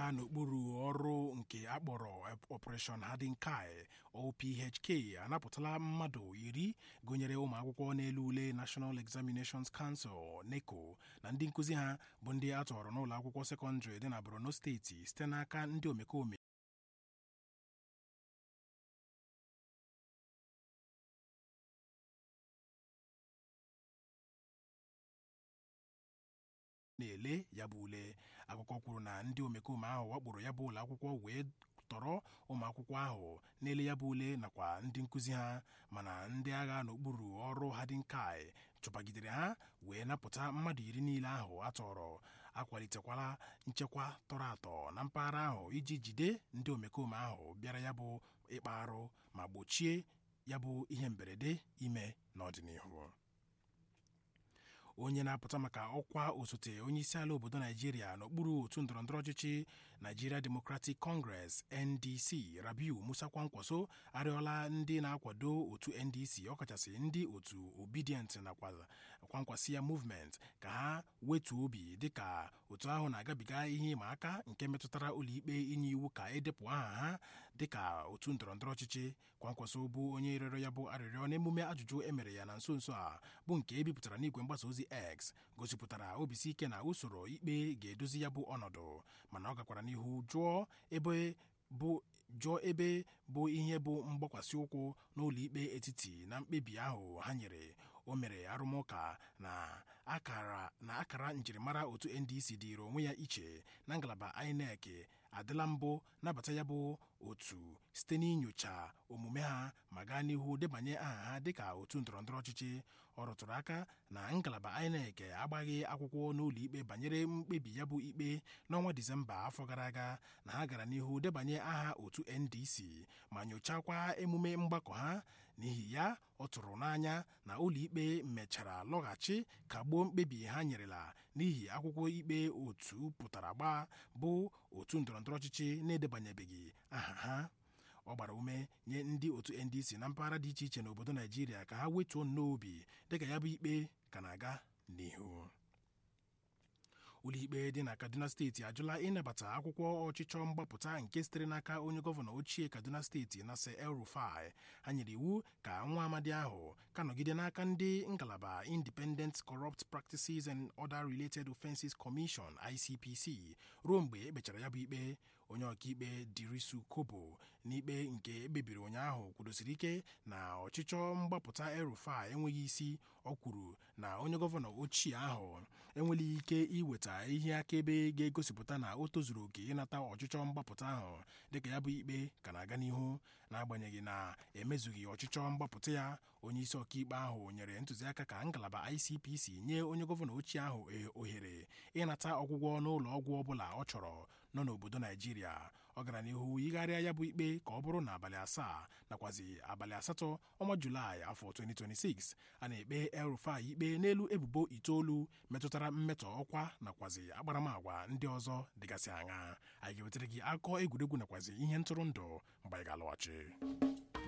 agha n'okpuru ọrụ nke akpọrọ Operation Hardin Kai OPHK anapụtala mmadụ iri gụnyere ụmụ akwụkwọ n'elu ule National Examinations Council NECO na ndị nkụzi ha bụ ndị a tọrọ n'ụlọ akwụkwọ sekọndịrị dị na Borno steeti site n'aka ndị omekome na-ele ya bụ ule akụkọ kwuru na ndị omekome ahụ wakporo ya bụ ụlọ akwụkwọ wee tọrọ ụmụ akwụkwọ ahụ na-ele ya bụ ule nakwa ndị nkụzi ha mana ndị agha n'okpuru ọrụ Hadinkai chụpagidere ha wee napụta mmadụ iri niile ahụ a tọrọ akwalitekwala nchekwa tọrọ atọ na mpaghara ahụ iji jide ndị omekome ahụ bịara ya bụ ịkpa arụ ma gbochie ya bụ ihe mberede ime n'ọdịnihu onye na-apụta maka ọkwa osote onyeisiala obodo naijiria n'okpuru otu ndọrọndọrọ ọchịchị Nigeria Democratic Congress NDC Rabiu Musa Kwankwaso arịọla ndị na-akwado otu NDC ọkachasị ndị otu Obedient nakwa Kwankwasịa Movement ka ha wetuo obi dịka otu ahụ na-agabiga ihe ịma aka nke metụtara ụlọikpe inye iwu ka edepụ aha ha dịka otu ndọrọndọrọ ọchịchị Kwankwaso bụ onye rịọrọ ya bụ arịrịọ n'emume ajụjụ emere ya na nso nso a bụ nke ebipụtara n'igwe mgbasa ozi X gosipụtara obisi ike na usoro ikpe ga-edozi ya bụ ọnọdụ mana ọ gakwara n'ihu jụọ ebe bụ jụọ ebe bụ ihe bụ mgbakwasị ụkwụ n'ụlọ ikpe etiti na mkpebi ahụ ha nyere o mere arụmụka na akara na akara njirimara otu NDC dịịrị onwe ya iche na ngalaba INEC adịla mbụ nabata ya bụ otu site n'inyocha omume ha ma gaa n'ihu debanye aha ha dịka otu ndọrọndọrọ ọchịchị ọ rụtụrụ aka na ngalaba INEC agbaghị akwụkwọ n'ụlọ ikpe banyere mkpebi ya bụ ikpe n'ọnwa Disemba afọ gara aga na ha gara n'ihu debanye aha otu NDC ma nyochakwa emume mgbakọ ha n'ihi ya ọ tụrụ n'anya na ụlọikpe mechara lọghachi kagbuo mkpebi ha nyerela n'ihi akwụkwọ ikpe otu pụtara gbaa bụ otu ndọrọndọrọ ọchịchị na-edebanyebeghị aha ha ọ gbara ume nye ndị otu NDC na mpaghara dị iche iche n'obodo Naijiria ka ha wetuo nnọọ obi dịka ya bụ ikpe ka na-aga n'ihu ụlọikpe dị na kaduna steeti ajụla ịnabata akwụkwọ ọchịchọ mgbapụta nke sitere n'aka onye gọvanọ ochie kaduna steeti Nasir El-Rufai ha nyere iwu ka nwa amadi ahụ ka nọgide n'aka ndị ngalaba Independent Corrupt Practices and Other Related Offences Commission ICPC ruo mgbe ekpechara ya bụ ikpe onye ọkaikpe Dirisu Kobo n'ikpe nke ekpebiri ụnyaahụ kwudosiri ike na ọchịchọ mgbapụta El-Rufai enweghị isi ọ kwuru na onye gọvanọ ochie ahụ enweghị ike iweta ihe akaebe ga-egosipụta na o tozuru oke ịnata ọchịchọ mgbapụta ahụ dịka ya bụ ikpe ka na-aga n'ihu n'agbanyeghị na emezughị ọchịchọ mgbapụta ya onye isi ọkaikpe ahụ nyere ntụziaka ka ngalaba ICPC nye onye gọvanọ ochie ahụ ohere ịnata ọgwụgwọ n'ụlọ ọgwụ ọbụla ọ chọrọ nọ n'obodo Naijiria ọ gara n'ihu yigharịa ya bụ ikpe ka ọ bụrụ na abalị asaa nakwazi abalị asatọ ọnwa Julaị afọ 2026 a na-ekpe El-Rufai ikpe n'elu ebubo itoolu metụtara mmetọ ọkwa nakwazi akparamagwa ndị ọzọ dịgasị aṅa anyị ga-ewetara gị akụkọ egwuregwu nakwazi ihe ntụrụndụ mgbe anyị ga-alọghachi